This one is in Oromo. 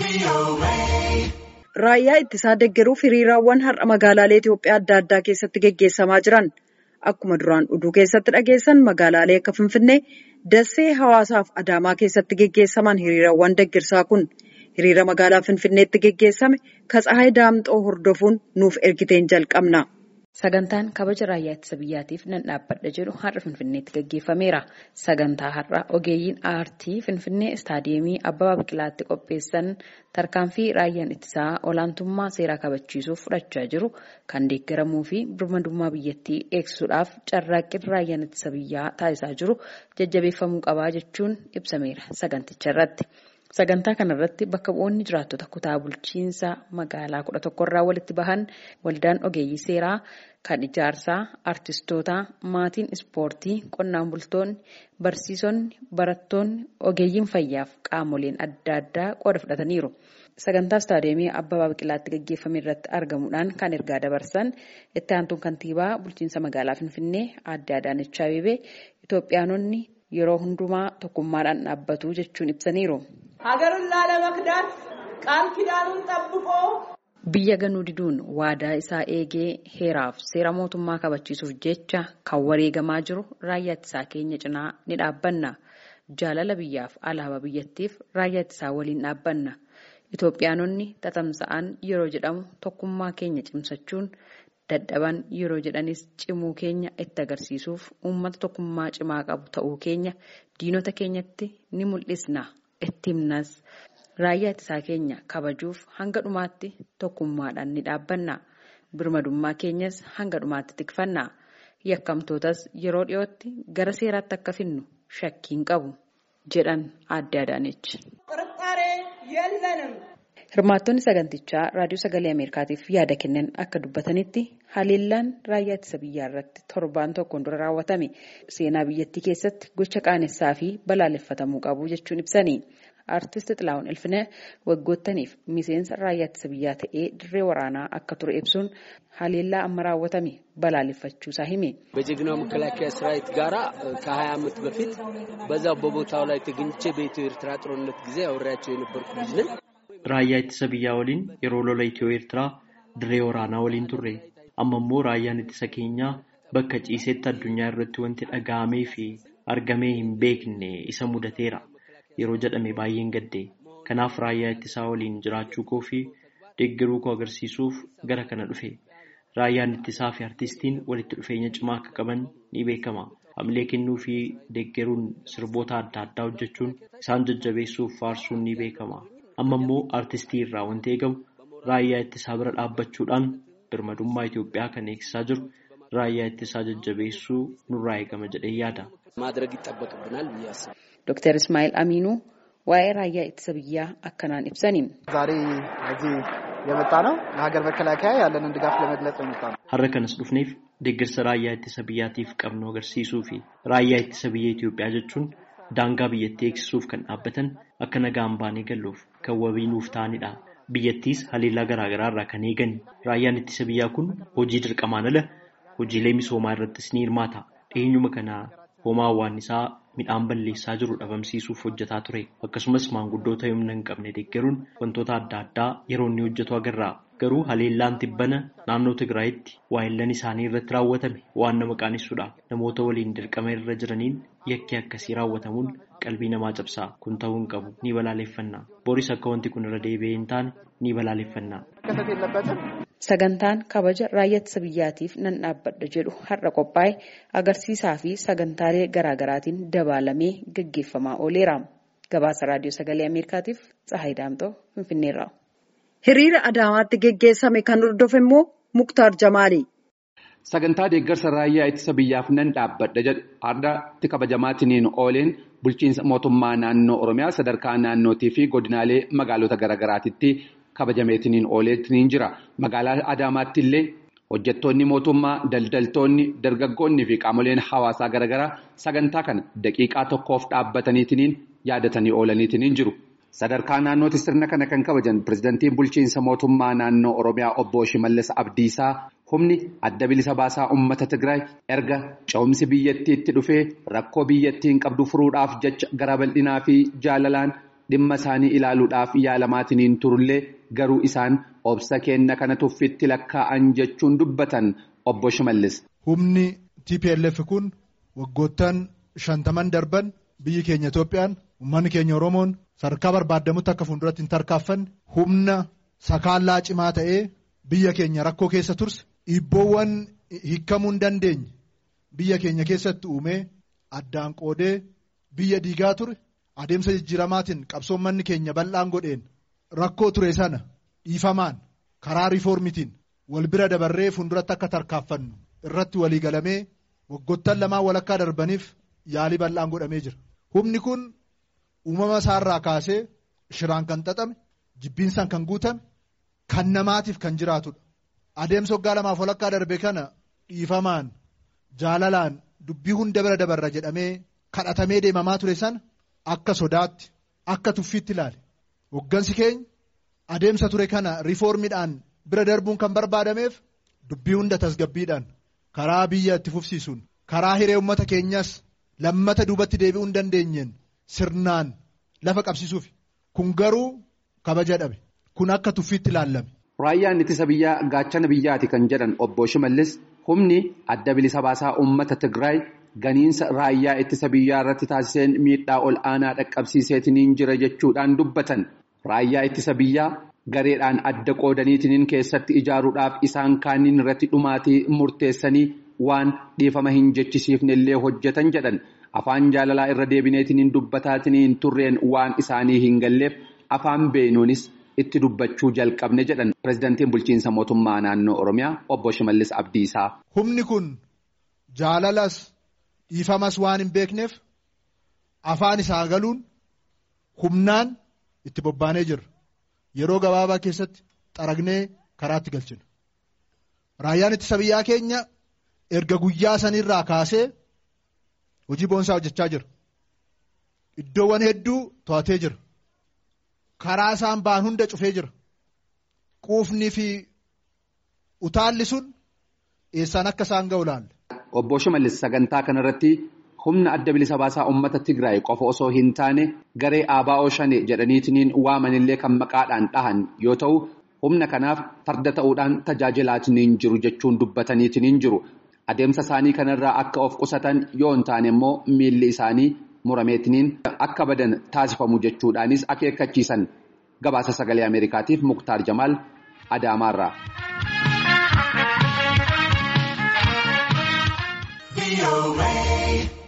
Raayyaa ittisaa deeggaruuf hiriiraawwan har'a magaalaalee Itoophiyaa adda addaa keessatti geggeessamaa jiran. Akkuma duraan oduu keessatti dhageessan magaalaalee akka Finfinnee, Dassee, Hawaasaa fi Adaamaa keessatti geggeessaman hiriiraawwan deeggarsaa kun hiriira magaalaa Finfinneetti geggeessame Katsahaay Daamxoo hordofuun nuuf ergiteen jalqabna. Sagantaan kabaja raayyaa ittisa biyyaatiif nan dhaabbadha jedhu har'a Finfinneetti gaggeeffameera. Sagantaa har'a ogeeyyiin aartii Finfinnee istaadiyeemii Abbabaa Biqilaatti qopheessan tarkaanfii raayyaan ittisaa olaantummaa seeraa kabachiisuuf fudhachaa jiru kan deeggaramuu fi birmadummaa biyyattii eegsisuudhaaf carraaqqii raayyaan ittisa biyyaa taasisaa jiru jajjabeeffamuu qabaa jechuun ibsameera saganticha irratti. Sagantaa kanarratti bakka bu'oonni jiraattota kutaa bulchiinsa magaalaa kudha tokkorraa walitti bahan waldaan ogeeyyii seeraa kan ijaarsaa, artistootaa, maatiin ispoortii, qonnaan bultoonni, barsiisonni, barattoonni, ogeeyyiin fayyaaf qaamoleen adda addaa qooda fudhataniiru. Sagantaa istaadiyeemii Abbabaa Biqilaatti gaggeeffame irratti argamuudhaan kan ergaa dabarsan itti aantuun kantiibaa bulchiinsa magaalaa Finfinnee aadde Adaanech Abeebee Itoophiyaanonni yeroo hundumaa tokkummaadhaan dhaabbatu jechuun ibsaniiru. ሀገርን ላለመክዳት ቃል ኪዳኑን ጠብቆ Biyya ganuu diduun waadaa isaa eegee heeraaf seera mootummaa kabachiisuuf jecha kan wareegamaa jiru raayyaa ittisaa keenya cinaa ni dhaabbanna. Jaalala biyyaaf alaabaa biyyattiif raayyaa ittisaa waliin dhaabbanna. Itoophiyaanonni tatamsa'an yeroo jedhamu tokkummaa keenya cimsachuun dadhaban yeroo jedhanis cimuu keenya itti agarsiisuuf uummata tokkummaa cimaa qabu ta'uu keenya diinota keenyatti ni mul'isna. itti himnas raayyaa ittisaa keenya kabajuuf hanga dhumaatti tokkummaadhaan ni dhaabbanna birmadummaa keenyas hanga dhumaatti tikfanna yakkamtootas yeroo dhiyootti gara seeraatti akka finnu shakkiin qabu jedhan aadde Adaanech. ጥርጣሬ የለንም። Hirmaattonni sagantichaa raadiyoo sagalee Ameerikaatiif yaada kennan akka dubbatanitti haleellaan raayyaa ittisa biyyaa irratti torbaan tokkoon dura raawwatame seenaa biyyattii keessatti gocha qaanessaa fi balaaleffatamuu qabu jechuun ibsani. Aartist Xilaawun Ilfinee waggoottaniif miseensa raayyaa ittisa biyyaa ta'ee dirree waraanaa akka ture ibsuun haleellaa amma raawwatame balaaleffachuusaa hime. በጀግናው መከላከያ ሰራዊት ጋራ ከ20 ዓመት በፊት በዛው በቦታው ላይ ተገኝቼ በኢትዮ ኤርትራ ጦርነት ጊዜ አውሬያቸው የነበርኩ ልጅ ነኝ። Raayyaa ittisa biyyaa waliin yeroo lola Itiyoo Eertiraa dirree waraanaa waliin turre. Amma immoo raayyaan ittisa keenyaa bakka ciisetti addunyaa irratti wanti dhaga'amee fi argamee hin beekne isa mudateera. Yeroo jedhame baay'een gadde. Kanaaf raayyaa ittisaa waliin jiraachuu koo fi deeggaruu koo agarsiisuuf gara kana dhufe. Raayyaan ittisaa fi artistiin walitti dhufeenya cimaa akka qaban ni beekama. Hamilee kennuu fi deeggaruun sirboota adda addaa hojjechuun isaan jajjabeessuuf faarsuun ni beekama. Amma immoo artistii irraa wanti eegamu raayyaa ittisaa bira dhaabbachuudhaan birmadummaa Itoophiyaa kan eegsisaa jiru raayyaa ittisaa jajjabeessuu nurraa eegama jedhee yaada. ማድረግ ይጠበቅብናል ብዬ አስባለሁ። Dr. Ismaa'il Aminuu waa'ee raayyaa ittisa biyyaa akkanaan ibsani. ዛሬ እዚህ የመጣ ነው ለሀገር መከላከያ ያለንን ድጋፍ ለመግለጽ የመጣ ነው። Har'a kanas dhufneef deeggarsa raayyaa ittisa biyyaatiif qabnu agarsiisuu fi raayyaa ittisa biyya Itoophiyaa jechuun daangaa biyyattii eegsisuuf kan dhaabbatan akka nagaan baanee galluuf kan wabii nuuf ta'anidha. Biyyattiis haleellaa garaagaraa irraa kan eegan. Raayyaan ittisa biyyaa kun hojii dirqamaan ala hojiilee misoomaa irrattis ni hirmaata. Eenyuma kana hoomaa hawwaannisaa midhaan balleessaa jiru dhabamsiisuuf hojjetaa ture. Akkasumas maanguddoota humna hin qabne deeggaruun wantoota adda addaa yeroo inni hojjetu agarra. Garuu haleellaan tibbana naannoo Tigraayitti waayillan isaanii irratti raawwatame waan nama qaanessuudha. Namoota waliin dirqama irra jiraniin yakki akkasii raawwatamuun qalbii namaa cabsaa. Kun ta'uu hin qabu. Ni balaaleffanna. Boris akka wanti kun irra deebi'ee hin taane ni balaaleffanna. መከሰት የለበትም። Sagantaan kabaja raayyaa ittisa biyyaatiif nan dhaabbadha jedhu har'a qophaa'e agarsiisaa fi sagantaalee garaagaraatiin dabaalamee gaggeeffamaa ooleera. Gabaasa raadiyoo sagalee Ameerikaatiif Tsahaay Daamxoo Finfinneerraa. Hiriira Adaamaatti geggeessame kan hordofe immoo Muktaar Jamaali. Sagantaa deeggarsa raayyaa ittisa biyyaaf nan dhaabbadha jedhu har'aatti kabajamaatiniin ooleen bulchiinsa mootummaa naannoo Oromiyaa sadarkaa naannootii fi godinaalee magaalota garaagaraatitti kabajameetiniin ooleetiniin jira. Magaalaa Adaamaatti illee hojjettoonni mootummaa, daldaltoonni, dargaggoonni fi qaamoleen hawaasaa garaagaraa sagantaa kana daqiiqaa tokkoof dhaabbataniitiniin yaadatanii oolaniitiniin jiru. Sadarkaa naannootti sirna kana kan kabajan pirezidantiin bulchiinsa mootummaa naannoo Oromiyaa obbo Shimallis Abdiisaa humni adda bilisa baasaa uummata Tigraay erga ce'umsi biyyattiitti dhufee rakkoo biyyattiin qabdu furuudhaaf jecha gara bal'inaa fi jaalalaan dhimma isaanii ilaaluudhaaf yaalamaatiin turullee garuu isaan obsa kenna kana tuffitti lakkaa'an jechuun dubbatan obbo Shimallis. Humni TPLF kun waggoottan shantaman darban biyyi keenya Itoophiyaan uummanni keenya Oromoon sadarkaa barbaadamutti akka fuulduratti hin tarkaaffanne humna sakaallaa cimaa ta'ee biyya keenya rakkoo keessa turse dhiibboowwan hiikamuu hin dandeenye biyya keenya keessatti uumee addaan qoodee biyya diigaa ture adeemsa jijjiiramaatiin qabsoo uummanni keenya bal'aan godheen rakkoo ture sana dhiifamaan karaa riifoormitiin wal bira dabarree fuulduratti akka tarkaaffannu irratti walii galamee waggoottan lamaan walakkaa darbaniif yaalii bal'aan godhamee jira. Humni kun uumama isaarraa kaasee shiraan kan xaxame jibbiinsaan kan guutame kan namaatiif kan jiraatudha. Adeemsa waggaa lamaaf walakkaa darbe kana dhiifamaan jaalalaan dubbii hunda bira dabarra jedhamee kadhatamee deemamaa ture sana akka sodaatti akka tuffiitti ilaale. Hoggansi keenya adeemsa ture kana riifoormiidhaan bira darbuun kan barbaadameef dubbii hunda tasgabbiidhaan karaa biyya itti fufsiisuun karaa hiree uummata keenyas lammata duubatti deebi'uu hin dandeenyeen sirnaan lafa qabsiisuuf kun garuu kabaja dhabe kun akka tuffiitti ilaallame. Raayyaan ittisa biyyaa gaachana biyyaati kan jedhan obbo Shimallis humni adda bilisa baasaa uummata Tigraay ganiinsa raayyaa ittisa biyyaa irratti taasiseen miidhaa ol aanaa dhaqqabsiiseetiniin jira jechuudhaan dubbatan. Raayyaa ittisa biyyaa gareedhaan adda qoodaniitiniin keessatti ijaaruudhaaf isaan kaaniin irratti dhumaatii murteessanii waan dhiifama hin jechisiifne illee hojjetan jedhan afaan jaalalaa irra deebineetiniin dubbataatiniin turreen waan isaanii hin galleef afaan beenuunis itti dubbachuu jalqabne jedhan pirezidaantiin bulchiinsa mootummaa naannoo oromiyaa obbo Shimallis Abdiisaa. Humni kun jaalalas dhiifamas waan hin beekneef afaan isaa galuun humnaan itti bobbaanee jirra. Yeroo gabaabaa keessatti xaragnee karaatti galchina. Raayyaan ittisa biyyaa keenya erga guyyaa sanirraa kaasee hojii boonsaa hojjechaa jira. Iddoowwan hedduu to'atee jira. Karaa isaan ba'an hunda cufee jira. Quufnii fi utaalli sun eessaan akka isaan ga'u laalla. Obbo Shimallis sagantaa kanarratti humna adda bilisa baasaa uummata Tigraay qofa osoo hin taane garee ABO shane jedhaniitiniin waamanillee kan maqaadhaan dhahan yoo ta'u humna kanaaf farda ta'uudhaan tajaajilaatiniin jiru jechuun dubbataniitiniin jiru. Adeemsa isaanii kanarraa akka of qusatan yoo hin taane immoo miilli isaanii murameetiniin akka badan taasifamu jechuudhaanis akeekkachiisan gabaasa sagalee Ameerikaatiif Muktaar Jamaal Adaamaarraa. away.